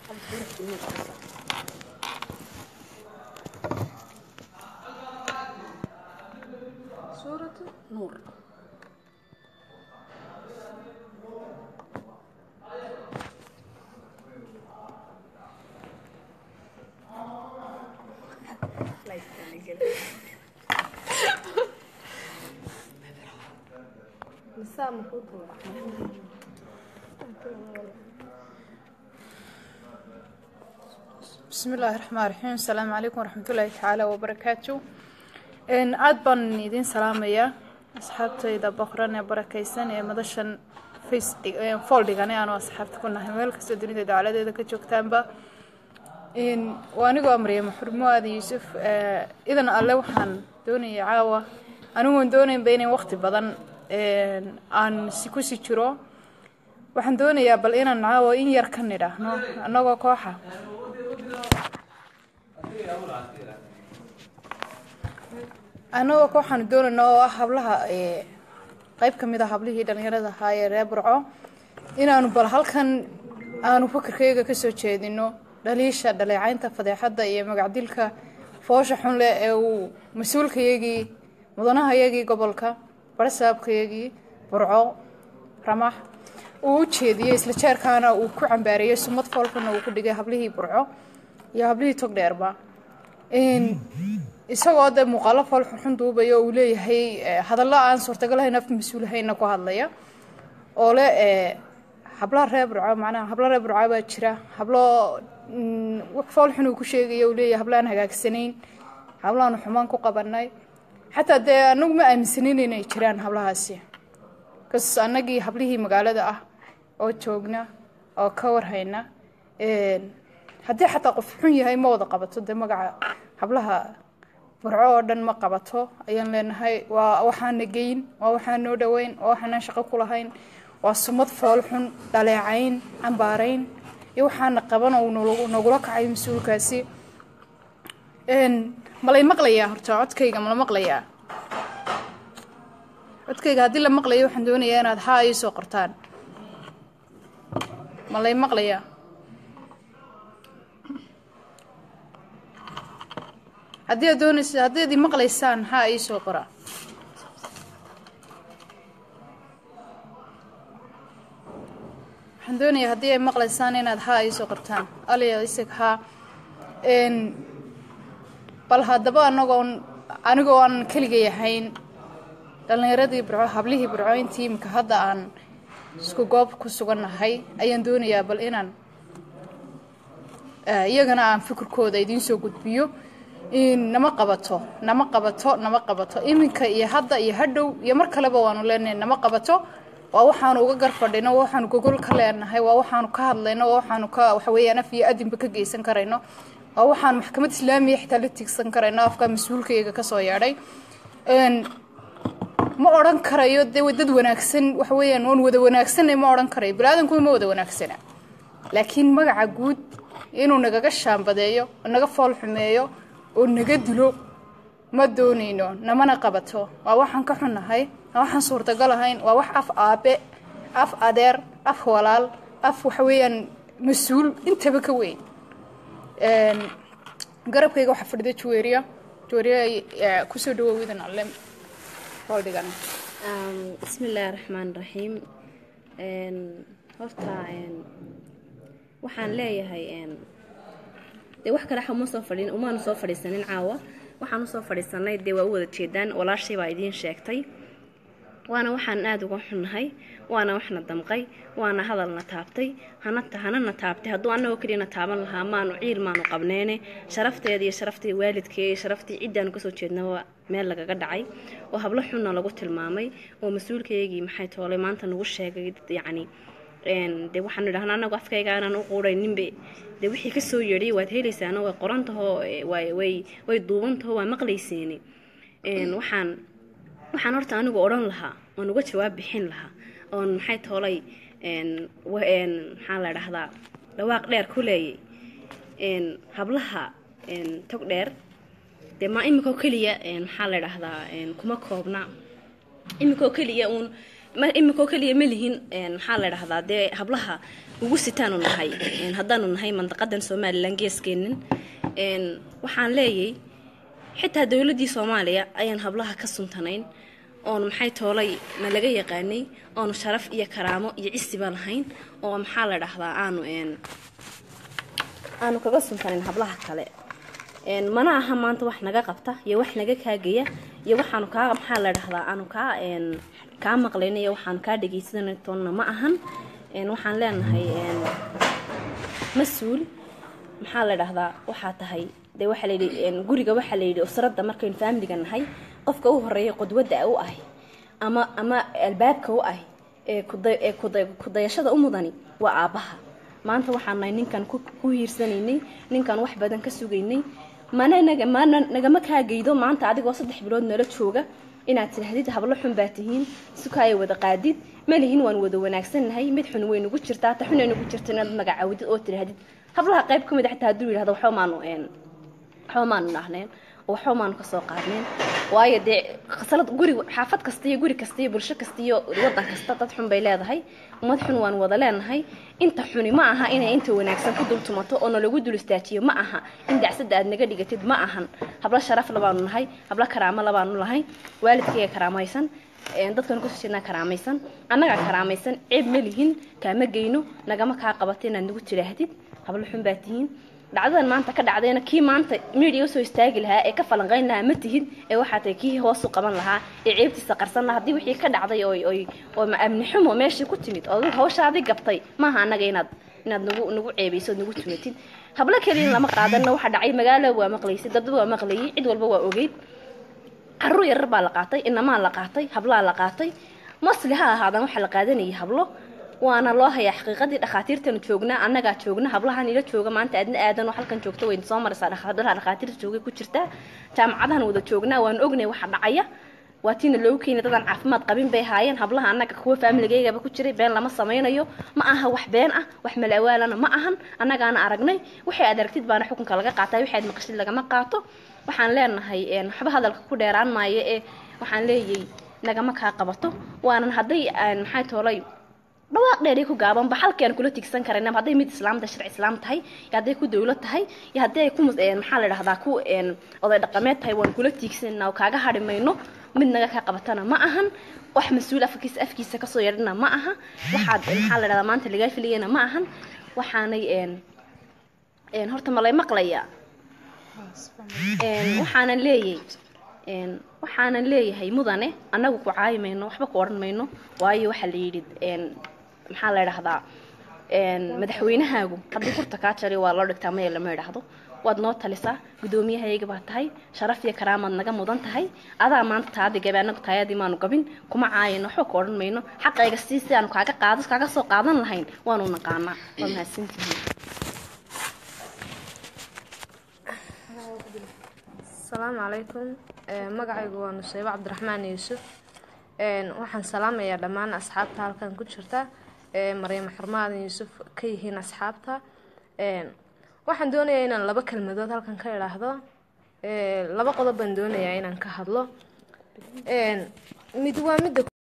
سورة نور مساء مفروض بسم الله الرحمن الرحيم السلام عليكم ورحمة الله تعالى وبركاته إن aad baan idin salaamayaa asxaabtayda boqran ee barakaysan ee madashan face foldhigan aanu asxaabta ku nahay meel kastoo dunida dacaladeeda ka joogtaanba in waa anigoo amriya maxrumo aadan yuusuf idan alle waxaan doonaya caawa anigoon doonaynba inay waqti badan aan si kusi jiro waxaan doonayaa bal inaan caawa in yar ka nidhaahno annagoo kooxa annagoo kooxaanu doonayna oo ah hablaha qeyb ka mid a hablihii dhalinyarada ahaa ee reer burco inaanu bal halkan aanu fakarkayga kasoo jeedino dhaliisha dhaleecaynta fadeexadda iyo magacdilka foosha xun leh ee uu mas-uulkayagii mudanahayagii gobolka barsaabkayagii burco ramax uu u jeediyey isla jeerkaana uu ku cambaariyey sumad foolxuna uu ku dhigay hablihii burco iyo hablihii togdheerba isagoo de muuqaalo fool xunxun duubaya oo uu leeyahay hadallo aan suurtagalahayn af mas-uulahayna ku hadlaya oo le hablaha reer burco macnaha hablo reer burco baa jira hablo fool xun uu ku sheegaya uu leeyahay hablaan hagaagsanayn hablaanu xumaan ku qabanay xataa dee anagu ma aaminsanayn inay jiraan hablahaasi kas annagii hablihii magaalada ah oo joogna oo ka warhayna haddii xataa qof xun yahay ma wada qabato dee magaca hablaha burco oo dhan ma qabato ayaan leenahay waa waxaana geyn waa waxaan noo dhoweyn waa waxaanaan shaqo ku lahayn waa sumad fool xun dhaleecayn cambaarayn iyo waxaana qaban oo nagula kacay mas-uulkaasi malay maqlayaa horta codkayga mala maqlayaa codkayga haddii la maqlayo waxaan doonayaa inaad haa ii soo qortaan malay maqlayaa haddii aad doonaysa haddii ad i maqlaysaan haa ii soo qora waxaan doonayaa haddii ay maqlaysaan inaad haa ii soo qortaan aliya isag haa bal haddaba anagoon anigoo aan keligay ahayn dhallinyaradii burco hablihii burco intii imika hadda aan isku goob ku sugannahay ayaan doonayaa bal inaan iyagana aan fikirkooda idiin soo gudbiyo nama qabato nama qabato nama qabato iminka iyo hadda iyo hadhow iyo mar kaleba waanu leenahay nama qabato waa waxaanu uga garfadhino waa waxaanu gogol ka leenahay waa waxaanu ka hadlayno waa waxaanu ka waxaweeyaan af iyo adinba ka geysan karayno waa waxaan maxkamad islaamiya xitaa la tigsan karayno afka mas-uulkayga kasoo yeedhay ma odhan karayo dee dad wanaagsan waxa weeyaan waan wada wanaagsanay ma odhan karayo bani-aadankuwa ma wada wanaagsana laakiin magaca guud inuu nagaga shaambadeeyo oo naga fool xumeeyo oo naga dilo ma doonayno namana qabato waa waxaan ka xunnahay waa waxaan suurtagal ahayn waa wax af aabe af adeer af walaal af waxa weeyaan mas-uul intaba ka weyn garabkayga waxaa fadhida juweeriya juweeriya kusoo dhawow idan alle holdhigan bismi illaahi raxmaan raxiim horta waxaan leeyahay dee wax kale uma soo fadhin umaanu soo fadhiisanin caawa waxaan usoo fadhiisanay dee waa u wada jeedaan walaashay baa idiin sheegtay waana waxaan aada uga xunnahay waana waxna damqay waana hadalna taabtay hanana taabtay hadduu annagoo keliyana taaban lahaa maanu ciil maanu qabneene sharafteeda iyo sharaftii waalidkee iyo sharaftii ciddaanu kasoo jeednaba meel lagaga dhacay oo hablo xunna lagu tilmaamay oo mas-uulkaygii maxay toolay maanta nagu sheegay yacni dee waxaanu idhahnaa anagu afkayga aanan u quurayninbe dee wixii kasoo yeedhay waad helaysaano way qorantahoo way way duubantahoo waa maqlayseeni waxaan waxaan horta anigu odhan lahaa oon uga jawaab bixin lahaa oon maxay toolay maxaa la dhahdaa dhawaaq dheer ku leeyay hablaha tog dheer dee maa iminkoo keliya maxaa la dhahdaa kuma koobna iminkoo keliya uun ma iminkoo keliya ma lihin een, maxaa la dhahdaa dee hablaha ugu sitaanu nahay een, haddaanu nahay mandaqadan somalilan geeskeenin een, waxaan leeyay xitaa dowladdii soomaaliya ayaan hablaha ka suntanayn oonu maxay toolay na laga yaqaanay oonu sharaf iyo karaamo iyo cisiba lahayn oo maxaa la dhahdaa aanu een, aanu kaga suntanayn hablaha kale een, mana aha maanta wax naga qabta iyo wax naga kaagaya iyo waxaanu kaa maxaa la dhahdaa aanu kaa een, kaa maqlayna iyo waxaanu kaa dhegaysanay toonna ma ahan een, waxaan leenahay een, mas-uul maxaa la dhahdaa waxaa tahay dee waxaa la yidhi een, guriga waxaa la yidhi usradda markaynu faamiliga nahay qofka u horeeya qudwadda u ah ama ama albaabka u ah ee kuda ee kuda kudayashada u mudani waa aabbaha maanta waxaan nahay ninkan ku ku hiirsanaynay ninkan wax badan ka sugaynay mana naga mana nagama kaagaydo maanta adigoo saddex bilood nala jooga inaad tidhahdid hablo xun baa tihiin sukaaya wada qaadid malihin waan wada wanaagsannahay mid xun way nugu jirtaa ta xun ay nugu jirta inaad magacaawdid oo tidhahdid hablaha qayb ka mid a xitaa hadduu yidhahdo waxba maanu een waxba maanu dhahneen oo waxba maanu kasoo qaadneen waayo dee khasalad guri xaafad kasta iyo guri kasta iyo bulsho kasta iyo wadan kasta dad xun bay leedahay ummad xun waan wada leenahay inta xuni ma aha inay inta wanaagsan ku dul tumato oo nalagu dul istaajiyo ma aha in dacsada aad naga dhigatid ma ahan hablo sharaf labaanu nahay hablo karaamo labaanu lahay waalidkayga karaamaysan een, dadkan kusoo jeednaa karaamaysan annagaa karaamaysan ceeb ma lihin kaama geyno nagama kaa qabato inaad nagu tidhaahdid hablo xun baa tihiin dhacdadan maanta ka dhacdayna kii maanta media usoo istaagi lahaa ee ka falanqayn lahaa ma tihid ee waxaa tahay kii hoos u qaban lahaa ee ceebtiisa qarsan lahaa haddii wixii ka dhacday oy oy oo ma- amni xumo meeshii ku timid oo adigu hawshaadii gabtay maaha annaga inaad inaad nagu nagu ceebayso nagu tumatid hablo keliya lama qaadanna waxa dhacay magaalo waa maqlaysay dad waa maqlayay cid walba waa ogeyd caruur yarar baa la qaatay inamaa la qaatay hablaa la qaatay mosli ha ahaadaan waxaa la qaadanayay hablo waana loo hayaa xaqiiqadii dhakhaatiirtanu joognaa annagaa joogna hablahan ila jooga maanta aadna aadan oo halkan joogta wayna soo maraysaa dhakhaatiirta dhakhaatiirta joogay ku jirtaa jaamacadahan wada joognaa waan ognay waxa dhacaya waa tiina loogu keenay dadaan caafimaad qabin bay haayeen hablaha annaga kuwa faamiligayagaba ku jiray been lama samaynayo ma aha wax been ah wax malaawaalana ma ahan annagaana aragnay waxay aad aragtid baana xukunka laga qaataa waxay aad maqashid lagama qaato waxaan leenahay een, waxba hadalka ku dheeraan maayo ee waxaan leeyay nagama kaa qabato waanan hadday aan maxay toolay dhawaaq dheeri ku gaabanba halkii aan kula tigsan karayna hadday mid islaamta sharci islaam tahay iyo hadday ku dawlad tahay iyo haddii ay ku mus- een, maxaa la dhahdaa ku een, oday dhaqameed tahay waan kula tiigsanaa oo kaaga hadhi mayno mid naga kaa qabatana ma ahan wax mas-uul afkiisa afkiisa kasoo yeedhana ma aha waxaad maxaa la dhahdaa maanta lagaa filayana ma ahan waxaanay een, een, horta malay maqlayaa een, waxaanan leeyay een, waxaanan leeyahay mudane annagu ku caayi mayno waxba ku odhan mayno waayo waxaa la yidhi een, maxaa la dhahdaa een, madaxweynahaagu haddii kurta kaa jari waa loo dhigtaa maya lama idhaahdo waad noo talisaa gudoomiyahayga baa tahay sharaf iyo karaamaad naga mudan tahay adaa maanta taadi gabe annagu taayadii maanu gabin kuma caayino waxba ku odhan mayno xaqayga sii si aanu kaaga qaado kaaga soo qaadan lahayn waanu naqaanaa waa mahadsantihiin asalaamu calaykum Ee, magacaygu waa nuseybo cabdiraxmaan yuusuf Een, waxaan salaamayaa dhammaan asxaabta halkan ku jirta ee maryamo xurmaadan yuusuf ka yihiin asxaabta Een, waxaan doonayaa inaan laba kelmadood halkan ka idhaahdo Ee, laba qodob baan doonayaa inaan ka hadlo Een, mid waa midda